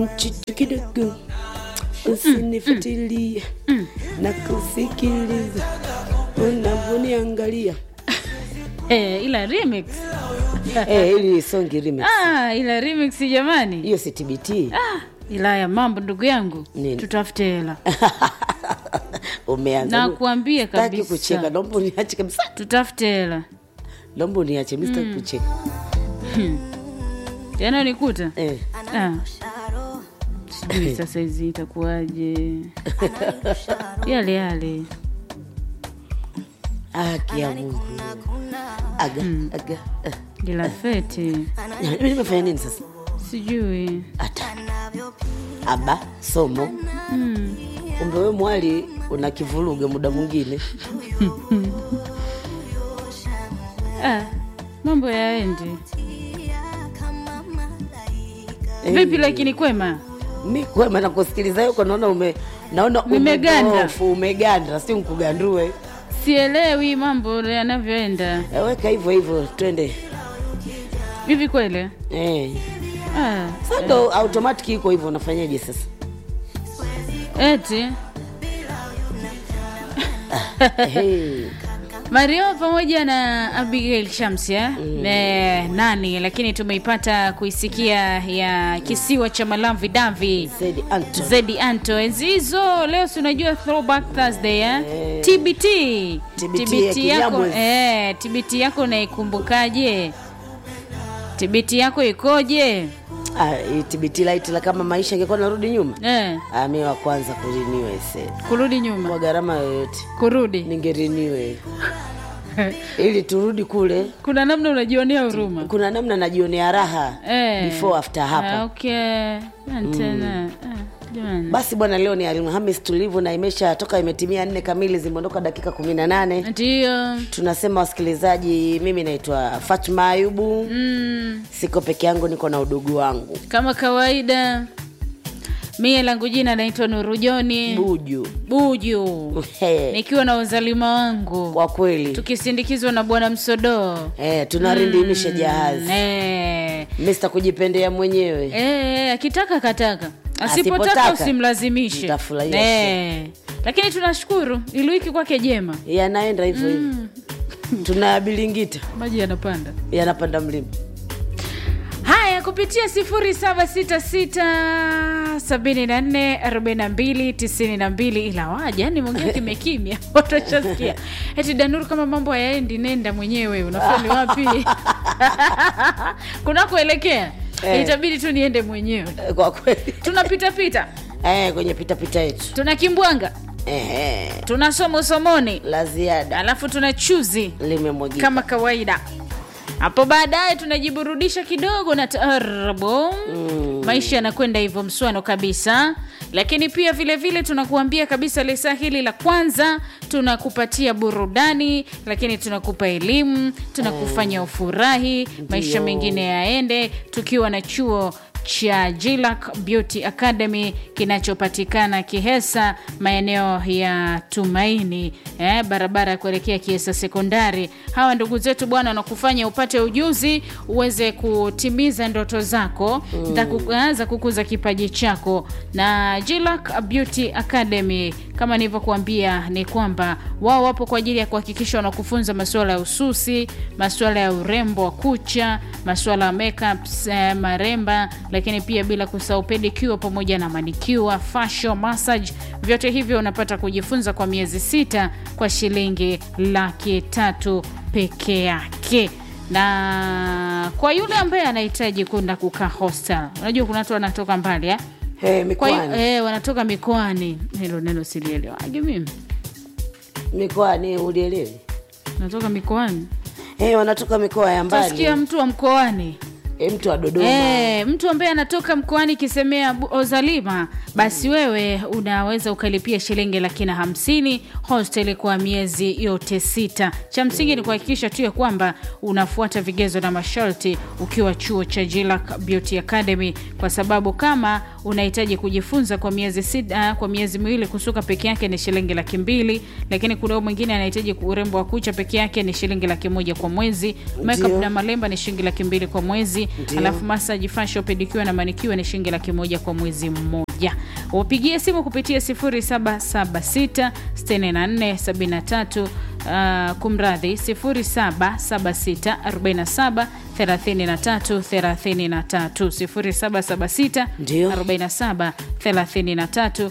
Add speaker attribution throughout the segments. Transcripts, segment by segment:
Speaker 1: mchichu kidogo usinifuatilie na kusikiliza unavyoniangalia
Speaker 2: Eh, ila remix
Speaker 1: Eh, ili songi remix
Speaker 2: ah, ila remix jamani
Speaker 1: hiyo si TBT
Speaker 2: ah, ila ya mambo ndugu yangu
Speaker 1: Nini?
Speaker 2: tutafute hela
Speaker 1: umeanza
Speaker 2: nakuambia
Speaker 1: Sitaki
Speaker 2: kabisa
Speaker 1: kucheka naomba uniache kabisa
Speaker 2: tutafute hela
Speaker 1: naomba uniache mi sitaki kucheka
Speaker 2: yanayonikuta
Speaker 1: eh.
Speaker 2: ah. sijui sasa hizi itakuwaje yale yale
Speaker 1: haki ya mungu aga aga eh.
Speaker 2: ila fete
Speaker 1: Mimi nimefanya nini sasa
Speaker 2: sijui
Speaker 1: hata aba somo
Speaker 2: mm.
Speaker 1: kumbe we mwali una kivuruge muda mwingine
Speaker 2: ah, mambo yaendi vipi lakini kwema
Speaker 1: mi kwema nakusikiliza yuko naona ume naona
Speaker 2: Nimeganda.
Speaker 1: umedhoofu, umeganda si nkugandue
Speaker 2: sielewi mambo yanavyoenda
Speaker 1: Eh, weka hivyo hivyo twende
Speaker 2: hivi kweli
Speaker 1: eh.
Speaker 2: ah,
Speaker 1: Sasa ndo automatic iko hivyo unafanyaje sasa
Speaker 2: eti
Speaker 1: hey.
Speaker 2: mario pamoja na abigail shamsi eh? Eh, nani lakini tumeipata kuisikia ya kisiwa cha malamvi davi
Speaker 1: Said Anton.
Speaker 2: zedi anto enzi hizo leo si unajua throwback thursday eh?
Speaker 1: Eh.
Speaker 2: tbt
Speaker 1: TBT ya
Speaker 2: yako
Speaker 1: Kinyamwezi.
Speaker 2: eh, tbt yako naikumbukaje tbt yako ikoje
Speaker 1: Ah, hii TBT light la kama maisha ingekuwa narudi nyuma
Speaker 2: eh,
Speaker 1: ah, mi wa kwanza kuriniwe se
Speaker 2: kurudi
Speaker 1: kwa
Speaker 2: nyuma
Speaker 1: gharama yoyote
Speaker 2: kurudi
Speaker 1: ningeriniwe ili turudi kule
Speaker 2: kuna namna unajionea huruma
Speaker 1: kuna namna najionea raha
Speaker 2: eh.
Speaker 1: before after hapo
Speaker 2: Ah, okay tena ah, jamani
Speaker 1: basi bwana leo ni alhamis tulivu na imesha toka imetimia nne kamili zimeondoka dakika kumi na nane
Speaker 2: ndio
Speaker 1: tunasema wasikilizaji mimi naitwa fatma ayubu
Speaker 2: mm,
Speaker 1: siko peke yangu niko na udugu wangu
Speaker 2: kama kawaida mie langu jina naitwa nurujoni
Speaker 1: buju
Speaker 2: buju
Speaker 1: He,
Speaker 2: nikiwa na uzalima wangu
Speaker 1: kwa kweli
Speaker 2: tukisindikizwa na bwana msodoo
Speaker 1: eh, tunarindimisha jahazi
Speaker 2: Eh,
Speaker 1: mista kujipendea mwenyewe
Speaker 2: eh, akitaka kataka asipotaka
Speaker 1: Asipotaka,
Speaker 2: usimlazimishe
Speaker 1: mtafurahia
Speaker 2: Eh, lakini tunashukuru ili wiki kwake jema
Speaker 1: yanaenda hivyo hivyo tunayabilingita
Speaker 2: maji yanapanda
Speaker 1: yanapanda mlima
Speaker 2: haya kupitia 766744292 ila waja yani mwongea kimekimya watashasikia eti danuru kama mambo hayaendi nenda mwenyewe unafani wapi kunakuelekea
Speaker 1: Eh.
Speaker 2: itabidi tu niende mwenyewe
Speaker 1: Eh, kwa kweli
Speaker 2: tunapitapita
Speaker 1: eh, kwenye pitapita yetu
Speaker 2: tuna kimbwanga
Speaker 1: eh, eh,
Speaker 2: tuna somo somoni
Speaker 1: la ziada
Speaker 2: alafu tuna chuzi
Speaker 1: limemwagika
Speaker 2: kama kawaida hapo baadaye tunajiburudisha kidogo na taarabu
Speaker 1: Mm.
Speaker 2: maisha yanakwenda hivyo mswano kabisa lakini pia vile vile tunakuambia kabisa lisa hili la kwanza tunakupatia burudani lakini tunakupa elimu tunakufanya ufurahi maisha mengine yaende tukiwa na chuo cha Jilac Beauty Academy kinachopatikana Kihesa, maeneo ya Tumaini, eh, barabara ya kuelekea Kihesa Sekondari. Hawa ndugu zetu bwana, wanakufanya upate ujuzi uweze kutimiza ndoto zako mm. za kukuza kipaji chako. Na Jilac Beauty Academy kama nilivyokuambia ni kwamba wao wapo kwa ajili ya kuhakikisha wanakufunza masuala ya ususi, masuala ya urembo wa kucha, masuala ya makeups, eh, maremba, lakini pia bila kusahau pedicure pamoja na manicure, facial massage. Vyote hivyo unapata kujifunza kwa miezi sita kwa shilingi laki tatu peke yake na kwa yule ambaye anahitaji kwenda kukaa hostel, unajua kuna watu wanatoka mbali eh?
Speaker 1: hey,
Speaker 2: kwa hiyo
Speaker 1: mikoani
Speaker 2: eh, wanatoka mikoani. Hilo neno silielewage mimi,
Speaker 1: mikoani ulielewi
Speaker 2: natoka mikoani,
Speaker 1: hey, wanatoka mikoa ya mbali
Speaker 2: tasikia mtu wa mkoani
Speaker 1: hey, mtu wa dodoma
Speaker 2: Eh, mtu ambaye anatoka mkoani kisemea Bu- Ozalima, basi wewe unaweza ukalipia shilingi laki na hamsini hostel kwa miezi yote sita. Cha msingi ni kuhakikisha tu ya kwamba unafuata vigezo na masharti ukiwa chuo cha Jilac Beauty Academy, kwa sababu kama unahitaji kujifunza kwa miezi sita, kwa miezi miwili kusuka peke yake ni shilingi laki mbili, lakini kuna huyo mwingine anahitaji urembo wa kucha peke yake ni shilingi laki moja kwa mwezi, makeup
Speaker 1: Ndio.
Speaker 2: na malemba ni shilingi laki mbili kwa mwezi
Speaker 1: Ndio.
Speaker 2: alafu massage fashion pedicure na manikiwa ni shilingi laki moja kwa mwezi mmoja wapigie simu kupitia 0776 64 73 Uh, kumradhi 0776 47 33 33 0776
Speaker 1: Ndio.
Speaker 2: 47 33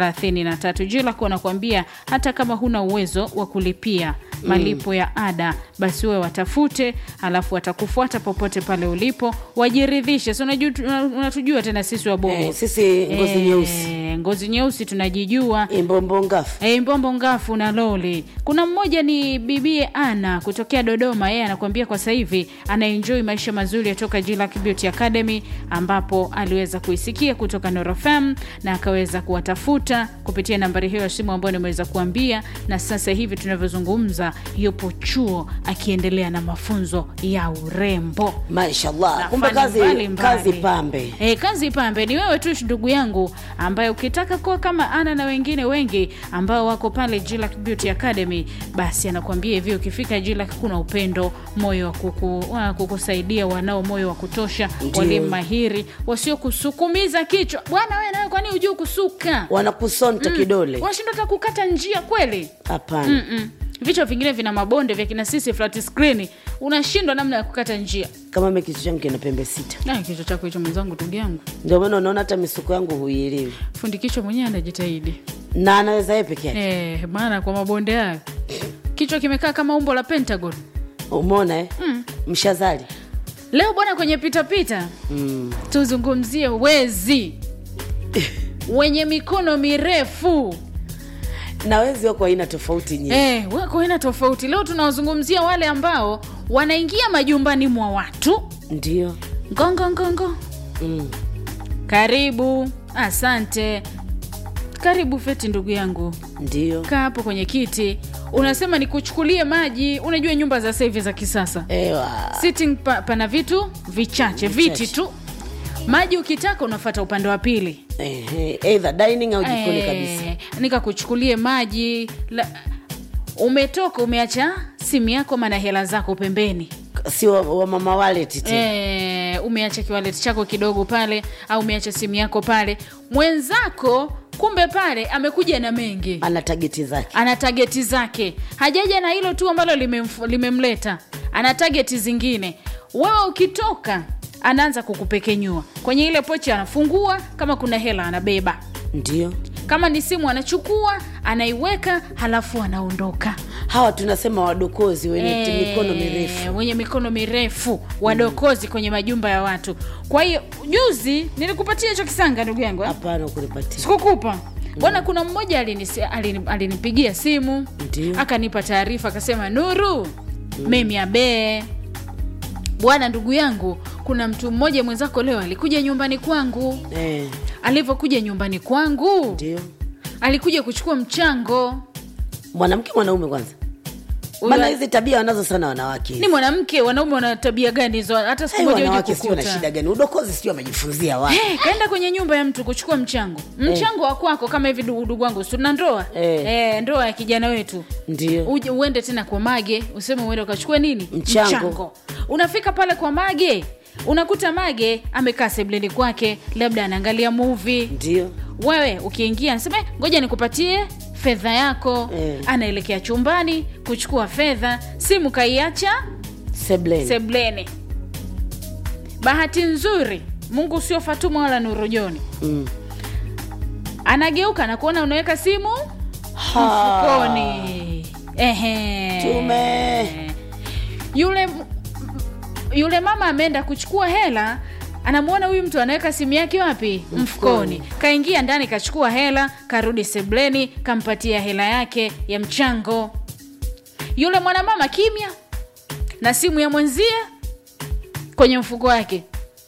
Speaker 2: 33 jilako anakuambia hata kama huna uwezo wa kulipia malipo ya ada basi wewe watafute alafu watakufuata popote pale ulipo wajiridhishe si unajua- unatujua tena sisi wabongo
Speaker 1: Eh, sisi ngozi
Speaker 2: Eh,
Speaker 1: nyeusi
Speaker 2: ngozi nyeusi tunajijua
Speaker 1: imbombo ngafu
Speaker 2: Hey, mbombo ngafu na loli kuna mmoja ni bibie ana kutokea dodoma yeye anakuambia kwa sasa hivi anaenjoy maisha mazuri yatoka Jillac Beauty Academy ambapo aliweza kuisikia kutoka norofm na akaweza kuwatafuta kupitia nambari hiyo ya simu ambayo nimeweza kuambia na sasa hivi tunavyozungumza yupo chuo akiendelea na mafunzo ya urembo
Speaker 1: mashallah
Speaker 2: na
Speaker 1: kumbe
Speaker 2: fani
Speaker 1: kazi,
Speaker 2: mbalimbali.
Speaker 1: kazi pambe
Speaker 2: E, kazi pambe ni wewe tu ndugu yangu ambaye ukitaka kuwa kama ana na wengine wengi ambao wako pale Jillac Beauty Academy basi anakuambia hivi ukifika Jillac kuna upendo moyo wa kuku, wa kukusaidia wanao moyo wa kutosha
Speaker 1: Ndio.
Speaker 2: walimu mahiri wasiokusukumiza kichwa bwana wewe nawe kwani hujui kusuka
Speaker 1: wanakusonta kidole
Speaker 2: unashindwa hata kukata njia kweli
Speaker 1: hapana
Speaker 2: Mm-mm. vichwa vingine vina mabonde vya kina sisi flat screen unashindwa namna ya kukata njia
Speaker 1: kama mi kichwa changu kina pembe sita
Speaker 2: Ah, kichwa chako hicho mwenzangu ndugu yangu
Speaker 1: ndio maana unaona hata misuko yangu huielewi
Speaker 2: fundi kichwa mwenyewe anajitahidi
Speaker 1: na anaweza yeye peke yake
Speaker 2: Eh, maana kwa mabonde hayo kichwa kimekaa kama umbo la pentagon
Speaker 1: umeona eh? mshazali
Speaker 2: leo bwana kwenye pitapita
Speaker 1: mm.
Speaker 2: tuzungumzie wezi wenye mikono mirefu
Speaker 1: na wezi wako aina tofauti nyingi
Speaker 2: eh, wako aina tofauti leo tunawazungumzia wale ambao wanaingia majumbani mwa watu
Speaker 1: ndio
Speaker 2: ngongongongo
Speaker 1: mm.
Speaker 2: karibu asante karibu feti ndugu yangu
Speaker 1: ndio
Speaker 2: kaa hapo kwenye kiti unasema nikuchukulie maji unajua nyumba za sasa hivi za kisasa
Speaker 1: ewa
Speaker 2: sitting pa, pana vitu vichache viti tu maji ukitaka unafata upande wa pili
Speaker 1: Ehe, either dining au jikoni kabisa
Speaker 2: Eh, nikakuchukulie maji la, umetoka umeacha simu yako mana hela zako pembeni
Speaker 1: sio wa, wa mama wallet tu
Speaker 2: e, umeacha kiwaleti chako kidogo pale au umeacha simu yako pale mwenzako kumbe pale amekuja na mengi
Speaker 1: ana tageti zake
Speaker 2: ana tageti zake hajaja na hilo tu ambalo limemf- limemleta ana tageti zingine wewe ukitoka anaanza kukupekenyua kwenye ile pochi anafungua kama kuna hela anabeba
Speaker 1: ndio
Speaker 2: kama ni simu anachukua anaiweka halafu anaondoka
Speaker 1: hawa tunasema wadokozi wenye
Speaker 2: Eh,
Speaker 1: mikono mirefu
Speaker 2: wenye mikono mirefu wadokozi kwenye majumba ya watu kwa hiyo juzi nilikupatia hicho kisanga ndugu yangu eh?
Speaker 1: hapana kunipatia
Speaker 2: sikukupa bwana kuna mmoja alinisi- alini- alinipigia simu
Speaker 1: Ndio.
Speaker 2: akanipa taarifa akasema nuru mimi abee bwana ndugu yangu kuna mtu mmoja mwenzako leo alikuja nyumbani kwangu
Speaker 1: eh,
Speaker 2: alivyokuja nyumbani kwangu
Speaker 1: ndio
Speaker 2: alikuja kuchukua mchango
Speaker 1: mwanamke mwanaume kwanza
Speaker 2: Huyo-
Speaker 1: maana hizi tabia wanazo sana wanawake
Speaker 2: ni mwanamke wanaume wana tabia gani hizo hata siku
Speaker 1: Hey,
Speaker 2: moja uje
Speaker 1: wanawake sio na
Speaker 2: kukuta
Speaker 1: shida gani udokozi sio wamejifunzia wapi
Speaker 2: Hey, kaenda kwenye nyumba ya mtu kuchukua mchango mchango wa kwako kama hivi ndugu ndugu wangu si tuna ndoa
Speaker 1: Eh.
Speaker 2: Eh, ndoa ya kijana wetu
Speaker 1: ndio
Speaker 2: uje uende tena kwa mage useme uende ukachukue nini
Speaker 1: Mchango.
Speaker 2: unafika pale kwa mage unakuta mage amekaa sebleni kwake labda anaangalia movie
Speaker 1: ndio
Speaker 2: wewe ukiingia nasema "Eh, ngoja nikupatie fedha yako
Speaker 1: Eh.
Speaker 2: anaelekea chumbani kuchukua fedha simu kaiacha
Speaker 1: sebleni
Speaker 2: sebleni bahati nzuri mungu sio fatuma wala nurujoni
Speaker 1: mm.
Speaker 2: anageuka na kuona unaweka simu
Speaker 1: Ha.
Speaker 2: mfukoni Ehe.
Speaker 1: Tume.
Speaker 2: yule yule mama ameenda kuchukua hela anamwona huyu mtu anaweka simu yake wapi mfukoni kaingia ndani kachukua hela karudi sebleni kampatia hela yake ya mchango yule mwanamama kimya na simu ya mwenzie kwenye mfuko wake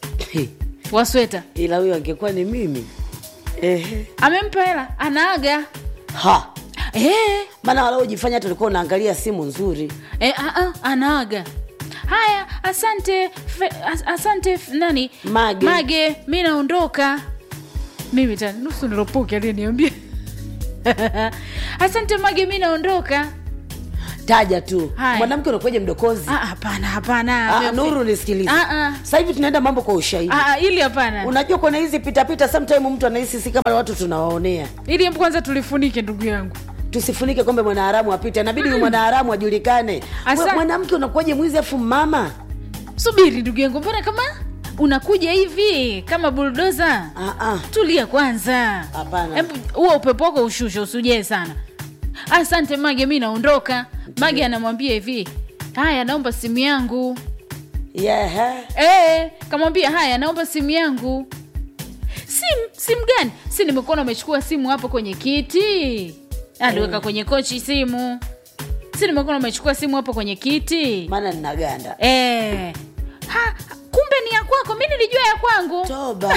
Speaker 2: wa sweta
Speaker 1: ila huyo angekuwa ni mimi Ehe.
Speaker 2: amempa hela anaaga
Speaker 1: ha
Speaker 2: eh,
Speaker 1: maana walaojifanya hata ulikuwa unaangalia simu nzuri
Speaker 2: eh, a, a, anaaga haya asante fe, as, asante f- nani
Speaker 1: Mage.
Speaker 2: mage mi naondoka mimi tena nusu niropoke aliyeniambia asante mage mi naondoka
Speaker 1: taja tu
Speaker 2: Haya.
Speaker 1: mwanamke unakuwaje mdokozi
Speaker 2: Ah, hapana hapana
Speaker 1: Ah,
Speaker 2: Ame-
Speaker 1: nuru nisikilize
Speaker 2: Ah, ah.
Speaker 1: sasa hivi tunaenda mambo kwa ushahidi
Speaker 2: Ah, ah, ili hapana
Speaker 1: unajua kwenye hizi pitapita sometime mtu anahisi si kama watu tunawaonea
Speaker 2: ili hebu kwanza tulifunike ndugu yangu
Speaker 1: tusifunike kombe mwanaharamu apite inabidi huyu mwanaharamu ajulikane
Speaker 2: Asa-
Speaker 1: Mwa- mwanamke unakuwaje mwizi afu mama
Speaker 2: subiri ndugu yangu mbona kama unakuja hivi kama buldoza
Speaker 1: Ah, ah.
Speaker 2: tulia kwanza
Speaker 1: Hapana.
Speaker 2: Hebu huo upepo wako ushushe usujee sana asante mage mi naondoka mage anamwambia hivi haya naomba simu yangu
Speaker 1: yeah.
Speaker 2: e, kamwambia haya naomba simu yangu simu simu gani si nimekuona umechukua simu hapo kwenye kiti aliweka kwenye kochi simu si nimekuona umechukua simu hapo kwenye kiti
Speaker 1: maana ninaganda
Speaker 2: e. ha, kumbe ni ya kwako mi nilijua ya kwangu
Speaker 1: toba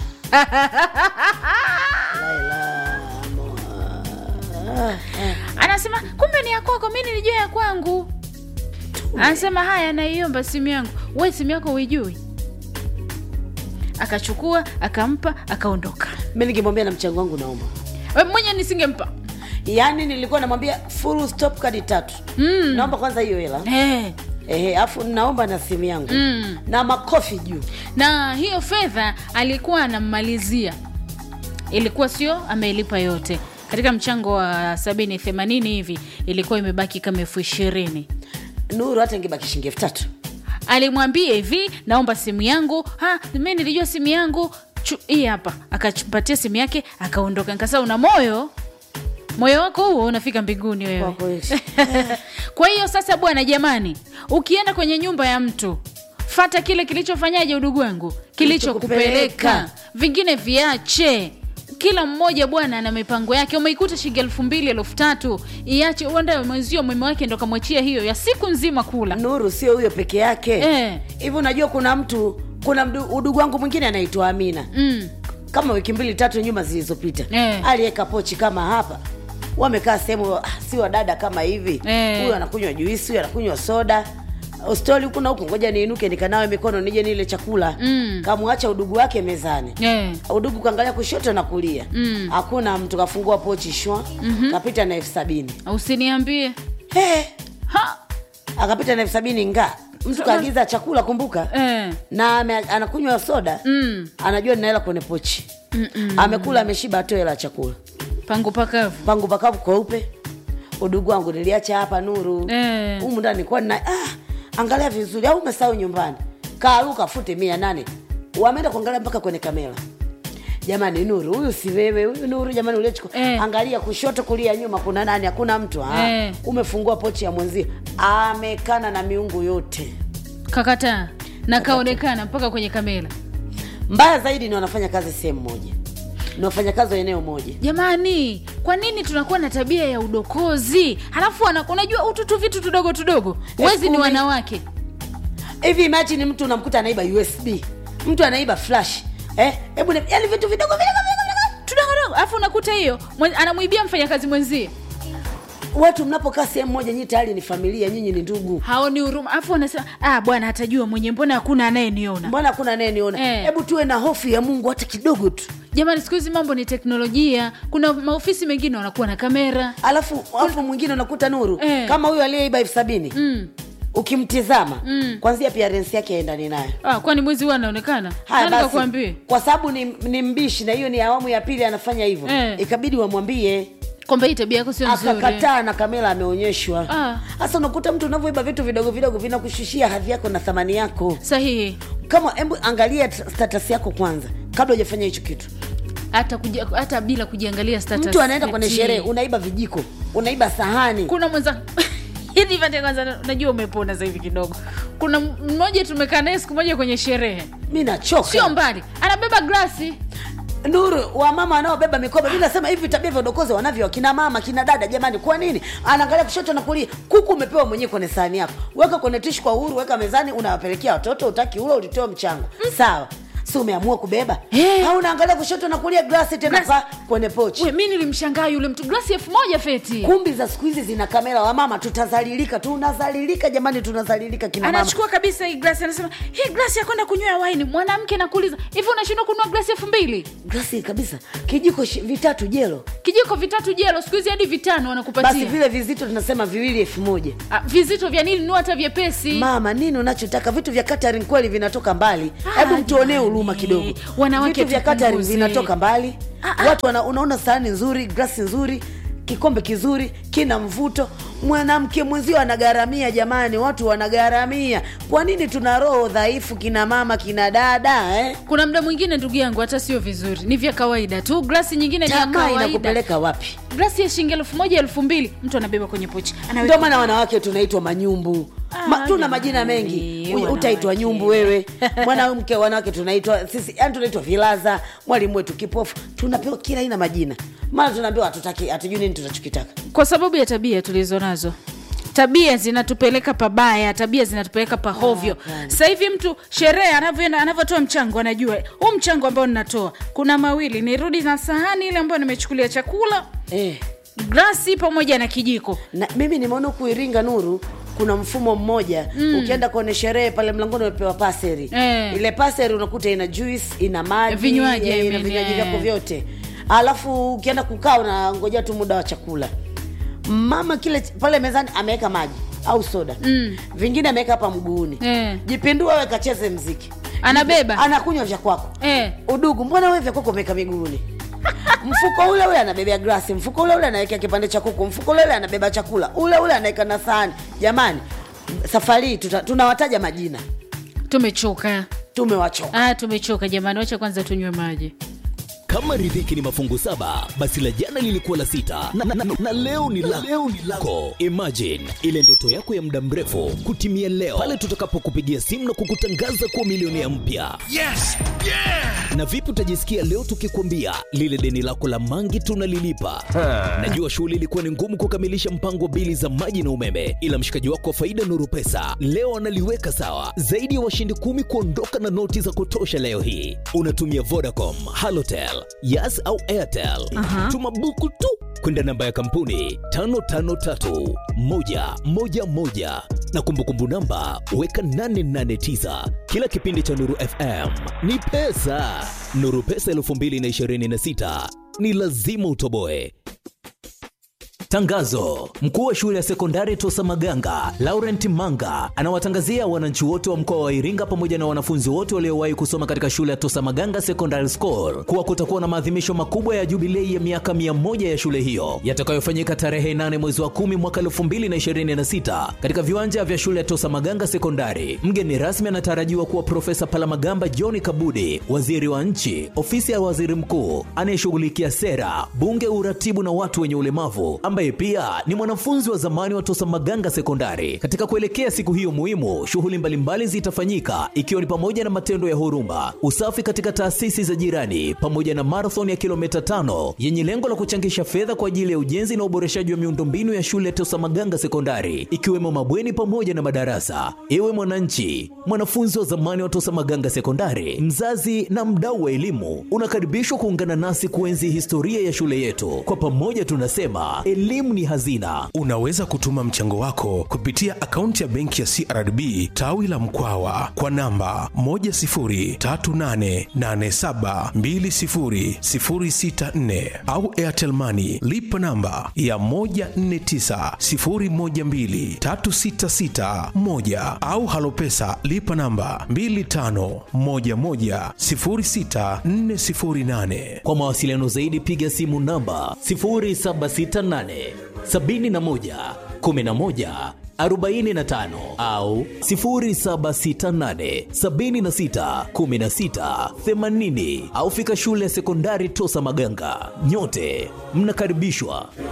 Speaker 1: Laila, mo- ah, ah.
Speaker 2: anasema kumbe ni ya kwako mi nilijua ya kwangu anasema haya naiomba simu yangu we simu yako uijui akachukua akampa akaondoka
Speaker 1: mi nikimwambia na mchango wangu naomba
Speaker 2: We, mwenye nisingempa
Speaker 1: yaani nilikuwa namwambia full stop kadi tatu mm. naomba kwanza hiyo hela
Speaker 2: hey.
Speaker 1: ehe afu naomba na simu yangu
Speaker 2: Mm.
Speaker 1: na makofi juu
Speaker 2: na hiyo fedha alikuwa anammalizia ilikuwa sio ameilipa yote katika mchango wa sabini themanini hivi ilikuwa imebaki kama elfu ishirini
Speaker 1: nuru hata ingebaki shilingi elfu tatu
Speaker 2: alimwambia hivi naomba simu yangu ha mi nilijua simu yangu Chu- hii hapa akapatia simu yake akaondoka nikasa una moyo moyo wako huo unafika mbinguni
Speaker 1: Kwa
Speaker 2: wewe
Speaker 1: kweli.
Speaker 2: kwa hiyo sasa bwana jamani ukienda kwenye nyumba ya mtu fata kile kilichofanyaje udugu wangu kilichokupeleka
Speaker 1: Kilichokupeleka.
Speaker 2: vingine viache kila mmoja bwana ana mipango yake umeikuta shilingi elfu mbili elfu tatu iache uenda mwenzio mume wake ndo kamwachia hiyo ya siku nzima kula
Speaker 1: nuru sio huyo peke yake
Speaker 2: Eh.
Speaker 1: hivi unajua kuna mtu kuna mdu- udugu wangu mwingine anaitwa amina
Speaker 2: mm.
Speaker 1: kama wiki mbili tatu nyuma zilizopita
Speaker 2: Eh.
Speaker 1: aliweka pochi kama hapa wamekaa sehemu ah, si wadada kama hivi
Speaker 2: Eh.
Speaker 1: huyu anakunywa juisi huyu anakunywa soda stoli huku na huku ngoja niinuke nikanawe mikono nije nile chakula
Speaker 2: Mm.
Speaker 1: kamwacha udugu wake mezani
Speaker 2: Eh.
Speaker 1: udugu kaangalia kushoto na kulia
Speaker 2: Mm.
Speaker 1: hakuna mtu kafungua pochi shwa mm-hmm. kapita na elfu sabini
Speaker 2: usiniambie
Speaker 1: hey,
Speaker 2: ha
Speaker 1: akapita na elfu sabini nga mtu kaagiza chakula kumbuka
Speaker 2: eh.
Speaker 1: na ame, anakunywa soda
Speaker 2: mm.
Speaker 1: anajua nina hela kwenye pochi
Speaker 2: Mm-mm.
Speaker 1: amekula ameshiba atoe hela ya chakula
Speaker 2: pangu pakavu
Speaker 1: pangu pakavu kweupe udugu wangu niliacha hapa nuru
Speaker 2: Eh.
Speaker 1: humu ndani nilikuwa na ah, angalia vizuri au umesahau nyumbani kaaruka fute mia nane wameenda kuangalia mpaka kwenye kamera jamani nuru huyu si wewe huyu nuru jamani uliochukua
Speaker 2: Eh.
Speaker 1: angalia kushoto kulia nyuma kuna nani hakuna mtu ah,
Speaker 2: Eh.
Speaker 1: umefungua pochi ya mwenzie amekana na miungu yote
Speaker 2: kakataa na kaonekana mpaka kwenye kamera
Speaker 1: mbaya zaidi ni wanafanya kazi sehemu moja ni wafanyakazi wa eneo moja
Speaker 2: jamani kwa nini tunakuwa na tabia ya udokozi halafu wana- unajua ututu vitu tudogo tudogo wezi ni
Speaker 1: kumi.
Speaker 2: wanawake
Speaker 1: hivi imagine mtu unamkuta anaiba usb mtu anaiba flash eh hebu ni- yaani vitu vidogo vidogo vidogo vidogo.
Speaker 2: tudogodogo alafu unakuta hiyo mwen- anamwibia mfanyakazi mwenzie
Speaker 1: watu mnapokaa sehemu moja nyinyi tayari ni familia nyinyi ni ndugu
Speaker 2: haoni huruma alafu wanasema ah bwana atajua mwenye mbona hakuna anayeniona
Speaker 1: mbona hakuna anayeniona
Speaker 2: Eh.
Speaker 1: hebu tuwe na hofu ya mungu hata kidogo tu
Speaker 2: jamani siku hizi mambo ni teknolojia kuna maofisi mengine wanakuwa na kamera
Speaker 1: alafu alafu mwingine unakuta nuru
Speaker 2: Eh.
Speaker 1: kama huyo aliyeiba elfu sabini
Speaker 2: mm.
Speaker 1: ukimtizama
Speaker 2: Mm.
Speaker 1: kwanzia appearance yake aendani nayo
Speaker 2: ah, kwani mwezi huwa anaonekana
Speaker 1: haya
Speaker 2: Nani
Speaker 1: basi
Speaker 2: kakuambie
Speaker 1: kwa sababu ni, ni mbishi na hiyo ni awamu ya pili anafanya hivyo
Speaker 2: Eh.
Speaker 1: ikabidi wamwambie
Speaker 2: kwamba hii tabia yako sio nzuri
Speaker 1: akakataa na kamera ameonyeshwa
Speaker 2: Ah.
Speaker 1: hasa unakuta mtu unavyoiba vitu vidogo vidogo vinakushushia hadhi yako na thamani yako
Speaker 2: sahihi
Speaker 1: kama hebu angalia t- status yako kwanza kabla hujafanya hicho kitu
Speaker 2: hata kuja, hata bila kujiangalia status
Speaker 1: mtu anaenda kwenye
Speaker 2: eti-
Speaker 1: sherehe unaiba vijiko unaiba sahani
Speaker 2: kuna mwenza hivi pate kwanza najua umepona sasa hivi kidogo kuna mmoja tumekaa naye siku moja kwenye sherehe
Speaker 1: mi nachoka
Speaker 2: sio mbali anabeba glasi
Speaker 1: nuru wamama wanaobeba mikoba mi nasema hivi tabia vya udokozi wanavyo kina mama kina dada jamani kwa nini anaangalia kushoto na kulia kuku umepewa mwenyewe kwenye sahani yako weka kwenye tishu kwa uhuru weka mezani unawapelekea watoto utaki ule ulitoa mchango sawa si umeamua kubeba
Speaker 2: Eh.
Speaker 1: au unaangalia kushoto na kulia glasi tena
Speaker 2: Glasi.
Speaker 1: kwa kwenye pochi
Speaker 2: we mi nilimshangaa yule mtu glasi elfu moja feti
Speaker 1: kumbi za siku hizi zina kamera wamama tutazalilika tunazalilika jamani tunazalilika kina mama
Speaker 2: anachukua kabisa hii glasi anasema hii glasi ya kwenda kunywea waini mwanamke nakuuliza hivi unashindwa kununua glasi elfu mbili
Speaker 1: glasi kabisa kijiko shi- vitatu jelo
Speaker 2: kijiko vitatu jelo siku hizi hadi vitano
Speaker 1: basi
Speaker 2: wanakupatia
Speaker 1: vile vizito tunasema viwili elfu moja
Speaker 2: Ah, vizito vya nini nunua hata vyepesi
Speaker 1: mama nini unachotaka vitu vya catering kweli vinatoka mbali hebu
Speaker 2: Ah,
Speaker 1: mtuonee
Speaker 2: jamani.
Speaker 1: huruma kidogo
Speaker 2: Wanawake
Speaker 1: vitu vya catering
Speaker 2: tupunguze.
Speaker 1: vinatoka mbali
Speaker 2: Ah, ah.
Speaker 1: watu wana, unaona sahani nzuri glasi nzuri kikombe kizuri kina mvuto mwanamke mwenzio anagharamia jamani watu wanagharamia kwa nini tuna roho dhaifu kina mama kina dada eh?
Speaker 2: kuna mda mwingine ndugu yangu hata sio vizuri ni vya kawaida tu glasi nyingine ni ya
Speaker 1: tamaa
Speaker 2: kawaida
Speaker 1: inakupeleka wapi
Speaker 2: glasi ya shilingi elfu moja elfu mbili mtu anabeba kwenye pochi Anaweka-
Speaker 1: ndio maana wanawake tunaitwa manyumbu
Speaker 2: Ah,
Speaker 1: Ma, tuna
Speaker 2: jamani,
Speaker 1: majina mengi U-
Speaker 2: wanawake.
Speaker 1: utaitwa nyumbu wewe mwanamke wanawake tunaitwa sisi yani tunaitwa vilaza mwalimu wetu kipofu tunapewa kila aina majina mara tunaambiwa hatutaki hatujui nini tunachokitaka
Speaker 2: kwa sababu ya tabia tulizo nazo tabia zinatupeleka pabaya tabia zinatupeleka pahovyo sasa hivi mtu sherehe anavyoenda anavyotoa mchango anajua huu mchango ambao ninatoa kuna mawili nirudi na sahani ile ambayo nimechukulia chakula
Speaker 1: eh.
Speaker 2: glasi pamoja na kijiko
Speaker 1: na mimi nimeona huku iringa nuru kuna mfumo mmoja mm. ukienda kwenye sherehe pale mlangoni umepewa paseri
Speaker 2: Eh.
Speaker 1: ile paseri unakuta ina juice ina maji
Speaker 2: Vinywaji,
Speaker 1: eh,
Speaker 2: I
Speaker 1: ina
Speaker 2: mean,
Speaker 1: vinywaji
Speaker 2: eh.
Speaker 1: vyako vyote alafu ukienda kukaa unangojea tu muda wa chakula mama kile pale mezani ameweka maji au soda mm. vingine ameweka hapa mguuni
Speaker 2: Eh.
Speaker 1: jipindua we kacheze mziki
Speaker 2: anabeba
Speaker 1: anakunywa vya kwako
Speaker 2: eh.
Speaker 1: udugu mbona wewe vya kwako umeweka miguuni mfuko ule ule anabebea glasi mfuko ule ule anawekea kipande cha kuku mfuko ule ule anabeba chakula ule ule anaweka na sahani jamani safari hii tuta- tunawataja majina
Speaker 2: tumechoka
Speaker 1: tumewachoka
Speaker 2: ah, tumechoka jamani wacha kwanza tunywe maji
Speaker 3: kama riziki ni mafungu saba basi la jana lilikuwa la sita na, na, na, na leo ni la leo ni lako imagine ile ndoto yako ya muda mrefu kutimia leo pale tutakapokupigia simu na kukutangaza kuwa milionea mpya
Speaker 4: Yes! Yeah!
Speaker 3: na vipi utajisikia leo tukikwambia lile deni lako la mangi tunalilipa najua shughuli ilikuwa ni ngumu kukamilisha mpango wa bili za maji na umeme ila mshikaji wako wa faida nuru pesa leo analiweka sawa zaidi ya washindi kumi kuondoka na noti za kutosha leo hii unatumia vodacom halotel yas au airtel tuma buku tu kwenda namba ya kampuni 553111 na kumbukumbu namba weka 889 kila kipindi cha nuru fm ni pesa nuru pesa 226 ni lazima utoboe Tangazo: mkuu wa shule ya sekondari Tosa Maganga Laurent Manga anawatangazia wananchi wote wa mkoa wa Iringa pamoja na wanafunzi wote waliowahi kusoma katika shule ya Tosa Maganga Secondary School kuwa kutakuwa na maadhimisho makubwa ya jubilei ya miaka 100 ya shule hiyo yatakayofanyika tarehe 8 mwezi wa 10 mwaka 2026 katika viwanja vya shule ya Tosa Maganga Sekondari. Mgeni rasmi anatarajiwa kuwa Profesa Palamagamba John Kabudi, waziri wa nchi, ofisi ya waziri mkuu anayeshughulikia sera, bunge, uratibu na watu wenye ulemavu, ambaye pia ni mwanafunzi wa zamani wa Tosa Maganga Sekondari. Katika kuelekea siku hiyo muhimu, shughuli mbalimbali zitafanyika ikiwa ni pamoja na matendo ya huruma, usafi katika taasisi za jirani, pamoja na marathon ya kilomita tano yenye lengo la kuchangisha fedha kwa ajili ya ujenzi na uboreshaji wa miundombinu ya shule ya Tosa Maganga Sekondari, ikiwemo mabweni pamoja na madarasa. Ewe mwananchi, mwanafunzi wa zamani wa Tosa Maganga Sekondari, mzazi na mdau wa elimu, unakaribishwa kuungana nasi kuenzi historia ya shule yetu. Kwa pamoja tunasema elimu ni hazina.
Speaker 4: Unaweza kutuma mchango wako kupitia akaunti ya benki ya CRDB tawi la Mkwawa kwa namba 10388720064 au Airtel Money lipa namba ya 1490123661 au Halopesa lipa namba 25110648.
Speaker 3: Kwa mawasiliano zaidi piga simu namba 0768 71 11 45 au 0768 76 16 80 au fika shule ya sekondari Tosa Maganga. Nyote mnakaribishwa.